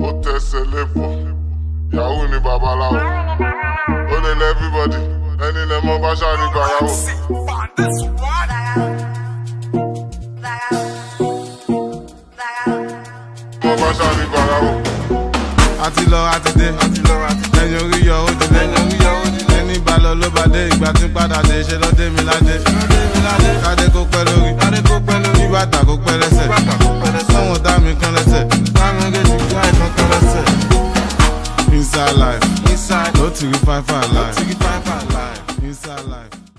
ó tẹsẹ̀ lẹ́bọ̀ yahoo ni babaláwo ó lè lẹ́ everybody ẹni lẹ́ mọ́ bá ṣáàrí gbàyàwó. mọ́ bá ṣáàrí gbàyàwó. àti lọ àti dé lẹ́yìn orí yọ ó ti lé ẹni bá lọ ló bá dé ìgbà tí padà dé ṣe lọ́dẹ mi ládé kádé kó pẹ́ lórí kí bàtà kó pẹ́ lẹ́sẹ̀